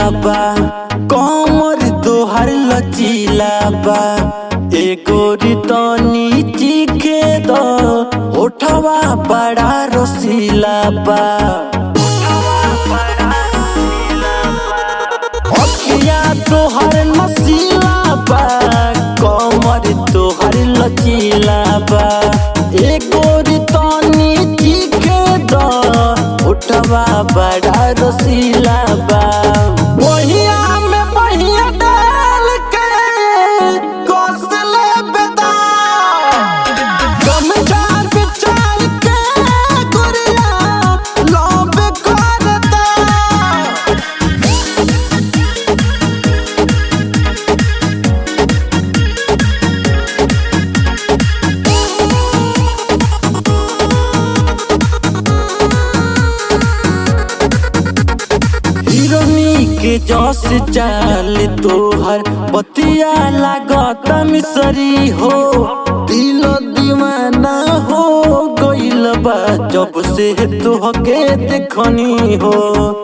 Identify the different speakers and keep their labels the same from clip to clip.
Speaker 1: बा कमर तोहर लचीला बा एगो रितनी चीखे दो ओठवा बड़ा रसीला बा अखिया तोहर नसीला बा कमर तोहर लचीला बा एगो रितनी चीखे दो ओठवा बड़ा रसीला बा बहिया में बहिया डाल के कौशले बेदा गमछा बिछाई के गुड़िया लौट करता हिरोनी के जस चाल तोहर बतिया लागत मिसरी हो दिल दीवाना हो गइल बा जब से तोहके देखनी हो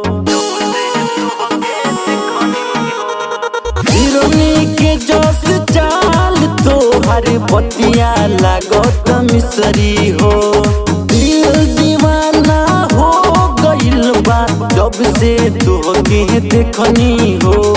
Speaker 1: हिरोनी के जस चाल तोहर बतिया लागत मिसरी हो दिल दीवाना हो गइल बा जब से तोहके देखनी हो